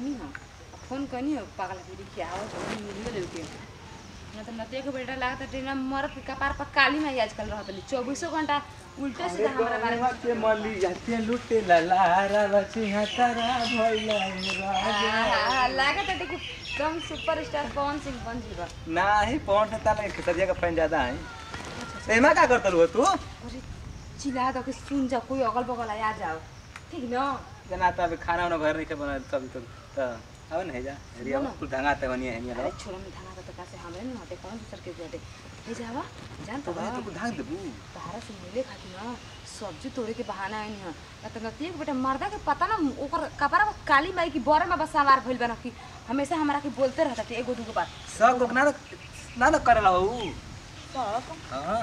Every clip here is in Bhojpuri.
कहनी हो फोन कहनी हो पागल के कि आओ जो मिल ले के ना तो नतिया के बेटा लागत ट्रेन में मरत के कपार पर काली में आजकल रहत नहीं चौबीसों घंटा उल्टे सीधा हमारा बारे में के मली जाते लुटे ललारा बची हतारा भइला राजा आहा, लागत है कि एकदम सुपरस्टार पवन सिंह बन जीवा नाही पौंड ताले खेतरिया का फैन ज्यादा है एमा का करतल हो तू अरे चिल्ला दो कि सुन जा कोई अगल बगल आ जाओ ठीक न जना त अभी खाना वाना घर नहीं के बना तभी तो त अब नहीं जा रिया सुनो न। कुल ढंगा ते बनिए है अरे नहीं छोरा में धाना तो कैसे हमरे नहीं हटे कौन दूसर के बेटे हे जावा जान तो तो भाई तू ढंग देबू बाहर से मिले खाती ना सब्जी तोड़े के बहाना है नहीं ना तो नतिया के बेटा मर्दा के पता ना ओकर कपड़ा में काली माई की बोरे में बस सवार भइल बना कि हमेशा हमरा के बोलते रहता थे एगो दूगो बात सब लोग ना ना ना करेला हो सब हां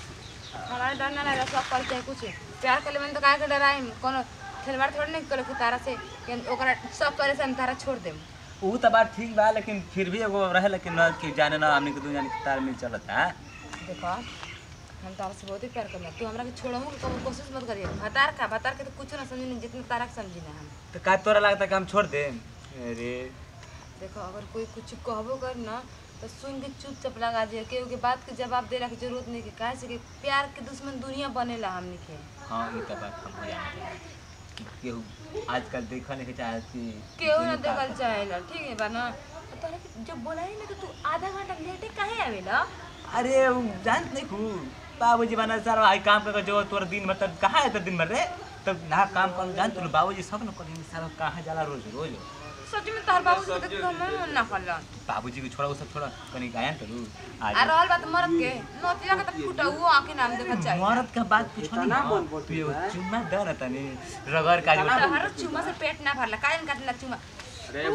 हमारा डर ना लगा सब करते हैं कुछ प्यार कर ले मैंने तो काहे के डराई कोनो खिलवाड़ थोड़ी नहीं करे कि तारा से कि ओकरा सब करे से हम तारा छोड़ देम ऊ त बात ठीक बा लेकिन फिर भी एगो रहे लेकिन न कि जाने ना हमनी के दू जाने के तार मिल चलता देखो हम तारा से बहुत ही प्यार करना तू हमरा के छोड़ो के कभी कोशिश मत करिए भतार का भतार के तो कुछ ना समझी नहीं जितना तारा के समझी ना हम तो का तोरा लगता कि हम छोड़ दे अरे देखो अगर कोई कुछ कहबो कर ना तो सुन के चुपचाप लगा दिया केहू के बात के जवाब देला के जरूरत नहीं के काहे से कि प्यार के दुश्मन दुनिया बनेला हमनी के हाँ ये तो बात हम जानते हैं कि केहू आजकल देखल नहीं चाहती केहू ना देखल चाहेला ठीक है बा ना तोरा के जब बोलाई ना तो तू आधा घंटा लेटे काहे आवेला अरे उ जानत नहीं खू बाबूजी बना सारा आई काम कर जो तोर दिन भर तब कहाँ है दिन भर रे तब ना काम कर जान तू बाबूजी सब न करेंगे सारा कहाँ जाला रोज रोज सच में तार बाबू से तो मन मन ना करला बाबूजी को छोड़ा वो सब छोड़ा कहीं गायन करू आ रहल बात मरद के नोतिया के तो फुटा हुआ आके नाम देखा चाहिए मरद का बात कुछ नहीं तू एगो चुम्मा दे ना तनी रगड़ का जो हर चुमा से पेट ना भरला काहे न काटला चुमा अरे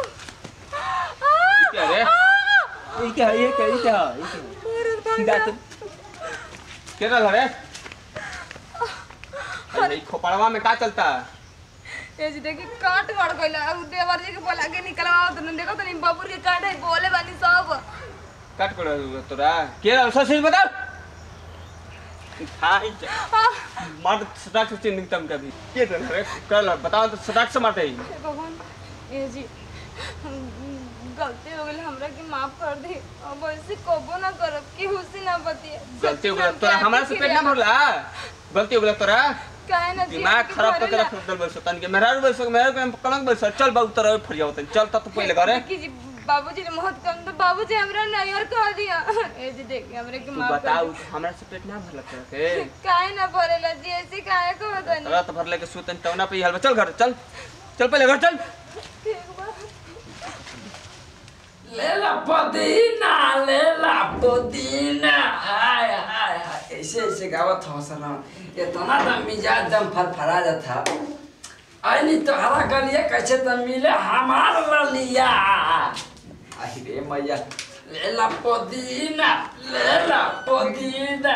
आ, क्या रे ये क्या है ये क्या ये क्या है ये क्या है? दांत क्या चल रहा है अरे ई खोपड़वा में का चलता ये जी देखी काट गड़ गइला उ देवर जी के बोला के निकलवाओ तो देखो तो नहीं बबुर के काट है बोले बानी सब काट कर तोरा के सच सच बता हाय आ, मार सटाक से चिन्ह निकतम कभी के चल रहा है कर बताओ तो सटाक से मारते ही हे भगवान ये जी गलती हो गई हमरा के माफ कर दे अब ऐसे कबो ना करब कि हुसी ना बतिए गलती हो गया तोरा हमारा से पेट ना भरला गलती हो गया तोरा काहे ना जी दिमाग खराब करके रख दल बस तन के मेहरा बस मेहरा के कलंक बस चल बाबू तोरा फरिया होतन चल त तू पहले करे कि जी बाबूजी ने बहुत कम तो बाबूजी हमरा नैयर कह दिया ए जी देखिए हमरे के तू माफ कर बताऊ दे हमरा से पेट ना भरला तोरा के काहे ना भरेला जी ऐसे काहे को बतानी तोरा तो भरले के सुतन तवना पे हलवा चल घर चल चल पहले घर चल ठीक बा लेला पुदीना लेला पुदीना हाय हाय हाय ऐसे ऐसे गावत हो सना इतना तो मिजाज दम फरफरा जाता आइली तो हरा गलिया कैसे तो मिले हमार ललिया आई रे मैया लेला पुदीना लेला पुदीना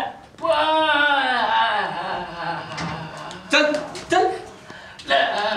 पा- चल चल ले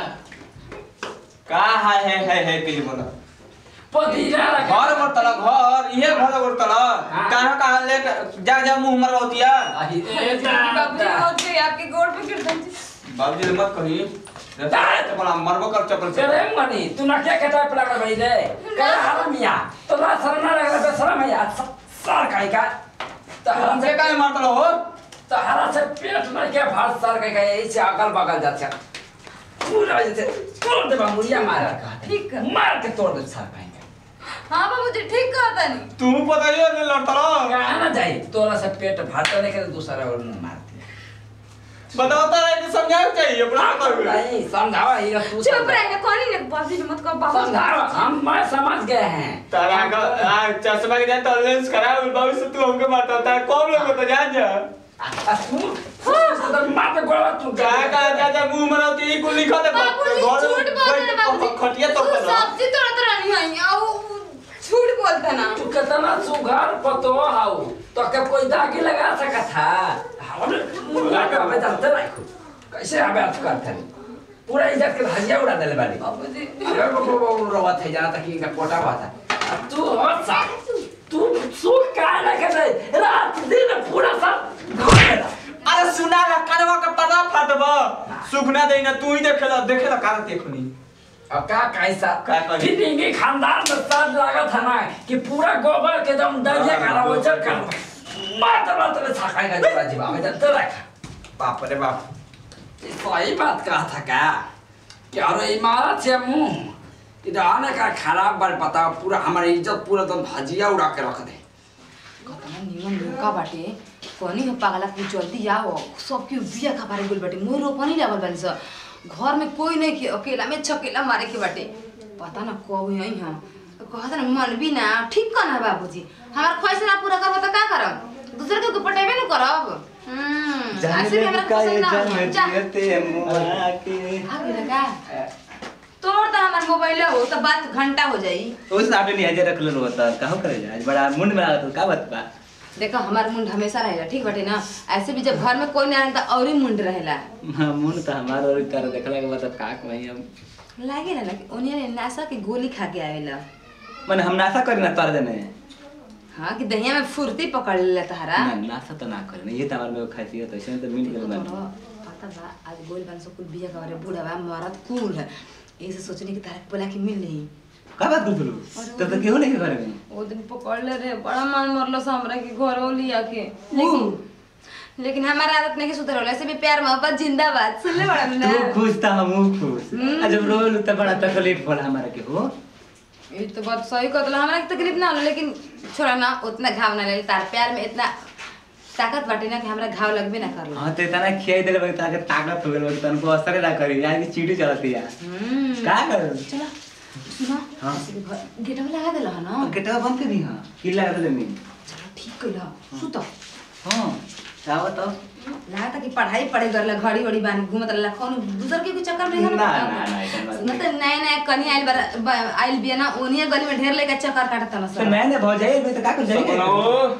का है है है है पहले बोला पुदीना लगा घर पर तला घर इहे घर पर तला हाँ। कहां कहां ले जा जा मुंह मर होतिया आई रे बाबूजी दादा बहुत गए आपके गोड़ पे गिर दम बाबूजी ने मत कही तो बोला मरबो कर चपल से चले मनी तू ना क्या कहता है पलाकर भाई ले क्या हरामिया तो ना शर्म ना लगा तो शर्म है यार सर काई का तो हरा हमसे से काहे मारतलो हो तो हरा से पेट में क्या भार सर काई का ऐसे अगल बगल जाता पूरा जैसे तोड़ दे मुड़िया मारा का ठीक है। मार के तोड़ दे सर काई का हाँ बाबूजी ठीक कहता नहीं तू बताइए ले लड़तलो कहाँ ना जाए तोरा से पेट भार नहीं करे दूसरा और मुंह मारते बताओ तारा इनको समझाओ चाहिए अपना कर नहीं समझावा ये तू चुप समझा। रहे कौन ने बाबूजी ने मत कहो बाबूजी समझावा हम मैं समझ गए हैं तारा का आ, चश्मा के जान तो लेंस करा बाबू से तू हमके मारता तारा कौन लोग तो जान जा आ तू तो मार के गोड़ा तू का का जा जा मुंह मर होती ई कुल लिखा दे बाबूजी झूठ बोलते ना बाबूजी खटिया तो वो कर सब्जी तोड़ा तोड़ा नहीं आई आओ झूठ बोलता ना तू कितना सुघर पतो हाउ तो के कोई दागी लगा सका था हम मुंगा के हमें जानते नहीं खूब कैसे हमें अथ करते हैं पूरा इज्जत के धजिया उड़ा देले बानी बाबूजी अरे वो वो वो रोवा थे जाना तक इनका कोटा हुआ था अब तू हो सा तू सुख का ना कर रहे रात दिन पूरा सब घोड़ेला अरे सुना ना कनवा का पता फटबा सुखना देना तू ही देखेला देखेला कार देखनी अब का कैसा का कही? फिर के खानदान में साथ लगा था ना कि पूरा गोबर के दम दरिया का वो जल का बात बात में छकाई का जोड़ा जीवा में तो रखा बाप रे बाप ये सही बात कहा था क्या कि अरे इमारत से मुंह इधर आने का खराब बार बताओ पूरा हमारी इज्जत पूरा दम भजिया उड़ा के रख दे कतना निमन लुका बाटे कनी हो पागला कुछ जल्दी आओ सबके बिया खपारे गुल बाटे मोर रोपनी लागल बानी स घर में कोई नहीं के अकेला में छकेला मारे के बाटे पता ना कब यही हम कहत ना मन भी ना ठीक करना बाबूजी हमार ख्वाहिश ना पूरा करब त का करब दूसरे के पटेबे न करब हम्म ऐसे भी हमरा पसंद ना हो। जा मुआ के आ गेल का तोड़ त हमार मोबाइल हो त बात घंटा हो जाई उस नाटे नहीं हजे रख लो होता कहो करे आज बड़ा मुंड में लागत का बात बा देखो हमार मुंड हमेशा रहेला ठीक बाटे ना ऐसे भी जब घर में कोई ना रहे त और ही मुंड रहेला हां मुंड तो हमार और कर देखला के बाद अब का कहीं हम लागेला ना कि ओनिया नासा के गोली खा के आवेला माने हम नासा करी ना तार देने हाँ कि दहिया में फुर्ती पकड़ लेला तहरा ना नासा तो ना करे ये तो हमार में खासियत है इसमें तो मिल गेल तोरा बानी पता बा आज गोल बन सब कुल बिया करे बूढ़ा बा मरद कुल है ऐसे सोचने की तारा बोला कि मिल नहीं का बात बोलू तब तो केहू नहीं के घर में वो दिन पकड़ ले रे बड़ा मान मरलो से हमरा के घर हो लिया के लेकिन लेकिन हमारा आदत नहीं कि सुधर होला ऐसे भी प्यार मोहब्बत जिंदाबाद सुन ले बड़ा ना तू खुश था हम खुश आ जब रोल तो बड़ा तकलीफ होला हमारा के हो ये तो बात सही कहला हमरा के तकलीफ ना होला लेकिन छोड़ा ना उतना घाव ना लगे तार प्यार में इतना ताकत बाटे ना कि हमरा घाव लगबे ना करला हां तो इतना खियाई देले बा ताके ताकत हो गेल बा तनको असर ना करी आज की चीटी चलती है हम्म का कर चला सुनो हाँ। ऐसे भी घर गेटवा लगा देला है ना गेटवा बंद कर दी हां की लगा देले नहीं चलो ठीक कइला सुत हां चाहो तो लगा था कि पढ़ाई पढ़े करला घड़ी घड़ी बानी घूमत रहला कौन दूसर के कोई चक्कर में ना, ना, ना, ऐसा बात सुनो तो नया नया कनी आइल बार ब- आइल बिया ना ओनिया गली में ढेर लेके चक्कर काटत ना तो मैंने बहुत जाए मैं तो का कर सपना जाए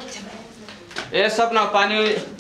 हो ए सपना पानी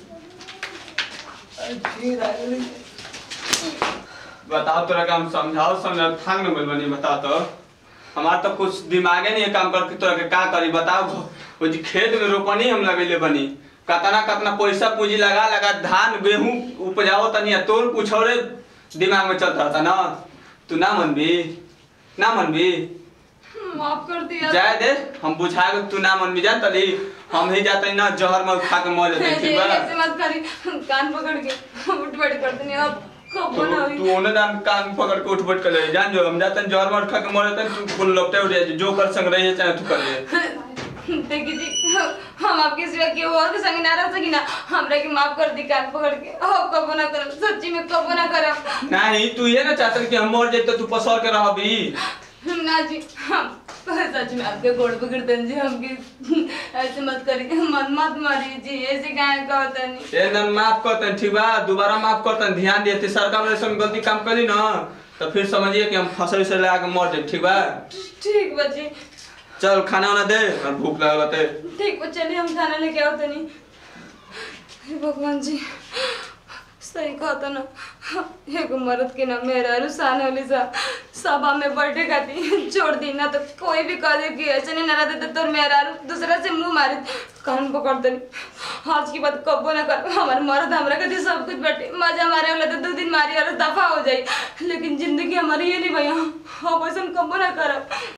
बताओ तोरा का हम समझाओ समझाओ थांग न बोल बनी बता तो हमार तो कुछ दिमागे नहीं है काम कर के तोरा के का करी बताओ वो जी खेत में रोपनी हम लगेले बनी कतना कतना पैसा पूंजी लगा लगा धान गेहूं उपजाओ तनी आ तोर कुछ और दिमाग में चल रहा था ना तू ना मनबी ना मनबी माफ कर दिया जाए दे हम बुझा के तू ना मनबी जा तली हम ही जाते ना जहर में खा के मर जाते ठीक बा ऐसे मत करी कान पकड़ के उठ बैठ करते नहीं अब कब तू ना हुई तू ओने दान कान पकड़ के उठ बैठ कर ले जान जो हम जाते हैं जहर मार खा के मर जाते हैं तू फुल लपटे उठ जाए जो कर संग रही है चाहे तू कर ले देखी जी हम आपके सिवा के और के संग ना रह सकी ना हमरा के माफ कर दी कान पकड़ के अब कबो ना करब सच्ची में कबो ना करब नहीं तू ये ना चाहते कि हम मर जाए तो तू पसर के रहबी ना जी हम सच में आपके गोड़ पकड़ दें जी हमके ऐसे मत करिए मत मत मारिए जी ऐसे काहे का होता नहीं ए ना माफ करते हैं ठीक बा दोबारा माफ करते हैं ध्यान दिए थे सरकार वाले संग गलती काम करी ना तो फिर समझिए कि हम फसल से लगा के मर जाए ठीक बा ठीक बच्ची चल खाना वाना दे और भूख लगा बते ठीक बा चलिए हम खाना लेके आओ तनी हे भगवान जी सही कहता ना एगो मर्द के ना मेरा रुसान होली सा सभा में बैठे खाती छोड़ दी ना तो कोई भी कह दे कि ऐसे नहीं ना रहते तो तोर मेरा दूसरा से मुंह मारे कान पकड़ दनी आज की बात कबो ना कर हमारे मर्द हमरा कहती सब कुछ बैठे मजा मारे वाला तो दो दिन मारी और दफा हो जाई लेकिन जिंदगी हमारी ये नहीं भैया अब ऐसा कबो ना करब